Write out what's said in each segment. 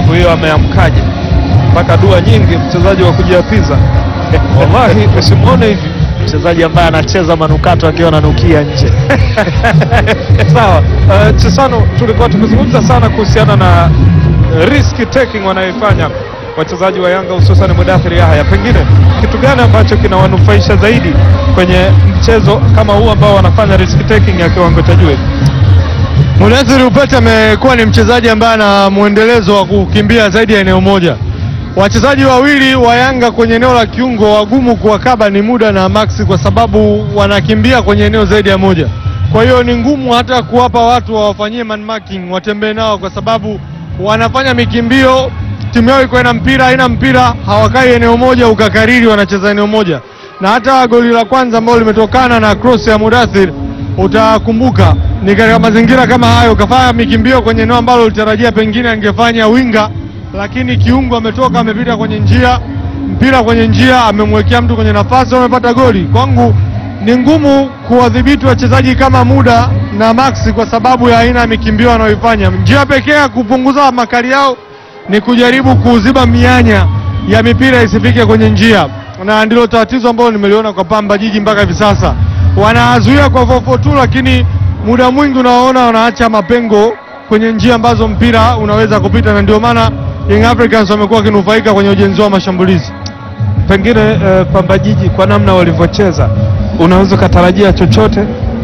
siku hiyo ameamkaje, mpaka dua nyingi, mchezaji wa kujiapiza. Wallahi usimwone hivi mchezaji ambaye anacheza manukato akiwa ananukia nje. Sawa, uh, Chisano, tulikuwa tumezungumza sana kuhusiana na risk taking wanayoifanya wachezaji wa Yanga hususan Mudathiri Yahya, pengine kitu gani ambacho kinawanufaisha zaidi kwenye mchezo kama huu ambao wanafanya risk taking ya kiwango cha juu? Mudathiri Upete amekuwa ni mchezaji ambaye ana mwendelezo wa kukimbia zaidi ya eneo moja. Wachezaji wawili wa Yanga kwenye eneo la kiungo wagumu kuwakaba ni Muda na Maxi kwa sababu wanakimbia kwenye eneo zaidi ya moja. Kwa hiyo ni ngumu hata kuwapa watu wawafanyie man marking, watembee nao kwa sababu wanafanya mikimbio, timu yao iko ina mpira, haina mpira, hawakai eneo moja ukakariri, wanacheza eneo moja. Na hata goli la kwanza ambalo limetokana na cross ya Mudathir, utakumbuka ni katika mazingira kama hayo, kafanya mikimbio kwenye eneo ambalo ulitarajia pengine angefanya winga lakini kiungo ametoka amepita kwenye njia, mpira kwenye njia, amemwekea mtu kwenye nafasi, wamepata goli. Kwangu ni ngumu kuwadhibiti wachezaji kama Muda na Maxi kwa sababu ya aina ya mikimbio wanayoifanya. Njia pekee ya kupunguza makali yao ni kujaribu kuziba mianya ya mipira isifike kwenye njia, na ndilo tatizo ambalo nimeliona kwa Pamba Jiji mpaka hivi sasa. Wanazuia kwa 442 lakini muda mwingi unawaona wanaacha mapengo kwenye njia ambazo mpira unaweza kupita, na ndio maana Young Africans wamekuwa wakinufaika kwenye ujenzi wa mashambulizi. Pengine eh, Pamba Jiji kwa namna walivyocheza, unaweza ukatarajia chochote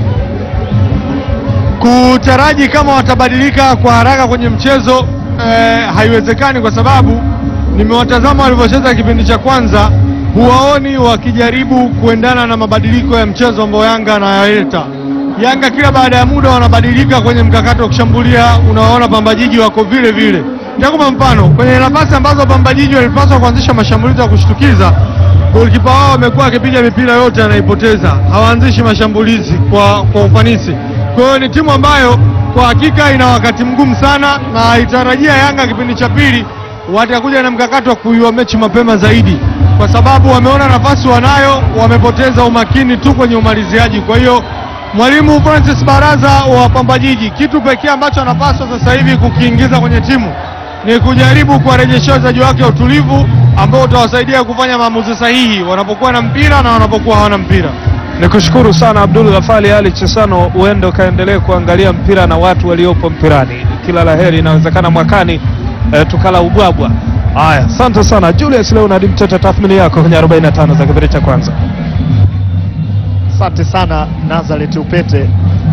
Kutaraji kama watabadilika kwa haraka kwenye mchezo eh, haiwezekani kwa sababu nimewatazama walivyocheza kipindi cha kwanza, huwaoni wakijaribu kuendana na mabadiliko ya mchezo ambao Yanga anayaleta. Yanga kila baada ya muda wanabadilika kwenye mkakati wa kushambulia, unawaona Pamba Jiji wako vile vile. Nitakupa mfano kwenye nafasi ambazo Pamba Jiji walipaswa kuanzisha mashambulizi ya kushtukiza, golikipa wao amekuwa akipiga mipira yote anaipoteza, hawaanzishi mashambulizi kwa, kwa ufanisi. Kwa hiyo ni timu ambayo kwa hakika ina wakati mgumu sana, na haitarajia Yanga kipindi cha pili watakuja na mkakati wa kuiua mechi mapema zaidi, kwa sababu wameona nafasi wanayo, wamepoteza umakini tu kwenye umaliziaji. Kwa hiyo mwalimu Francis Baraza wa Pamba Jiji, kitu pekee ambacho anapaswa sasa hivi kukiingiza kwenye timu ni kujaribu kuwarejeshea wachezaji wake utulivu ambao utawasaidia kufanya maamuzi sahihi wanapokuwa na mpira na wanapokuwa hawana mpira. Nikushukuru sana Abdul Ghafali Ali Chesano, uende ukaendelee kuangalia mpira na watu waliopo mpirani. Kila la heri, inawezekana mwakani eh, tukala ubwabwa. Haya, asante sana Julius Leonard Mtete, tathmini yako kwenye 45 za kipindi cha kwanza. Asante sana Nazareth Upete.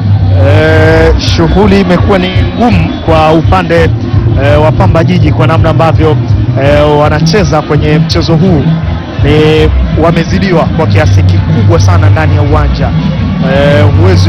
E, shughuli imekuwa ni ngumu kwa upande e, wa Pamba Jiji kwa namna ambavyo e, wanacheza kwenye mchezo huu ni wamezidiwa kwa kiasi kikubwa sana ndani ya uwanja. E, huwezi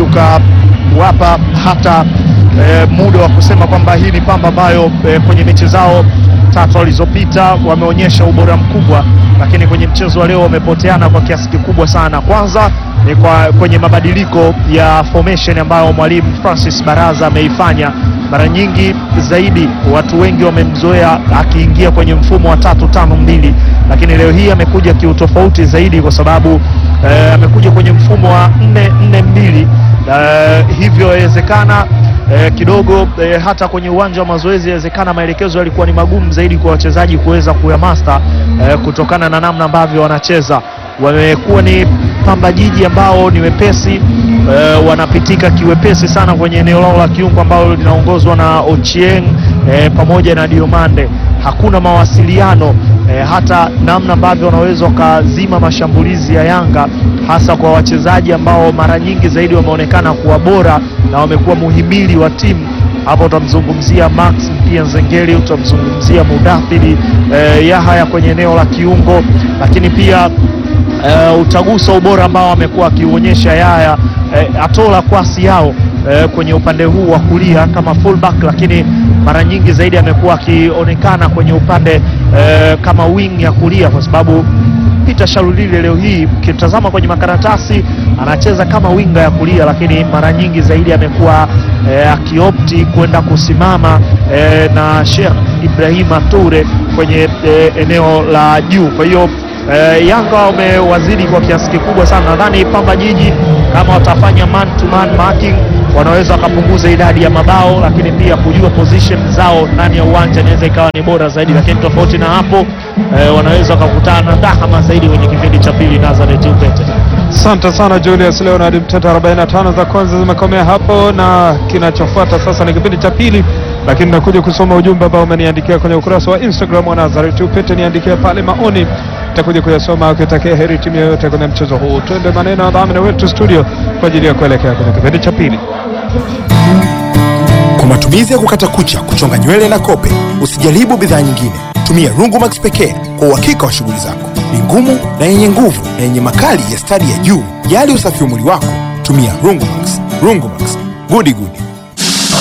ukawapa hata e, muda wa kusema kwamba hii ni Pamba ambayo e, kwenye mechi zao tatu walizopita wameonyesha ubora mkubwa, lakini kwenye mchezo wa leo wamepoteana kwa kiasi kikubwa sana. Kwanza ni kwa kwenye mabadiliko ya formation ambayo mwalimu Francis Baraza ameifanya. Mara nyingi zaidi watu wengi wamemzoea akiingia kwenye mfumo wa tatu tano mbili, lakini leo hii amekuja kiutofauti zaidi kwa sababu eh, amekuja kwenye mfumo wa nne nne mbili. Eh, hivyo yawezekana eh, kidogo eh, hata kwenye uwanja wa mazoezi yawezekana maelekezo yalikuwa ni magumu zaidi kwa wachezaji kuweza kuyamaster eh, kutokana na namna ambavyo wanacheza. Wamekuwa ni Pamba Jiji ambao ni wepesi eh, wanapitika kiwepesi sana kwenye eneo lao la kiungo ambalo linaongozwa na Ochieng eh, pamoja na Diomande. Hakuna mawasiliano eh, hata namna ambavyo wanaweza wakazima mashambulizi ya Yanga hasa kwa wachezaji ambao mara nyingi zaidi wameonekana kuwa bora na wamekuwa muhimili wa timu. Hapo utamzungumzia Max pia Nzengeli, utamzungumzia Mudathiri eh, Yahaya kwenye eneo la kiungo, lakini pia eh, utagusa ubora ambao amekuwa akiuonyesha Yahya eh, atola kwasi yao eh, kwenye upande huu wa kulia kama fullback, lakini mara nyingi zaidi amekuwa akionekana kwenye upande eh, kama wing ya kulia kwa sababu Peter Shalulile leo hii ukitazama kwenye makaratasi anacheza kama winga ya kulia, lakini mara nyingi zaidi amekuwa eh, akiopti kwenda kusimama eh, na Sheikh Ibrahima Toure kwenye eh, eneo la juu. Kwa hiyo eh, Yanga wamewazidi kwa kiasi kikubwa sana. Nadhani Pamba Jiji kama watafanya man to man marking wanaweza wakapunguza idadi ya mabao, lakini pia kujua position zao ndani ya uwanja inaweza ikawa ni bora zaidi, lakini tofauti na hapo eh, wanaweza wakakutana na dhahama zaidi kwenye kipindi cha pili. Nazareth Upete. Asante sana Julius Leonard Mteta, 45 za kwanza zimekomea hapo, na kinachofuata sasa ni kipindi cha pili, lakini nakuja kusoma ujumbe ambao umeniandikia kwenye ukurasa wa Instagram wa Nazareth Upete. Niandikia pale maoni, nitakuja kuyasoma ukitakia heri timu yoyote kwenye mchezo huu. Twende maneno ya dhamini wetu studio kwa ajili ya kuelekea kwenye kipindi cha pili. Kwa matumizi ya kukata kucha, kuchonga nywele na kope, usijaribu bidhaa nyingine. Tumia Rungumax pekee kwa uhakika wa shughuli zako. Ni ngumu na yenye nguvu na yenye makali ya stadi ya juu. Jali usafi wa mwili wako, tumia Rungumax. Rungumax, gudi gudi.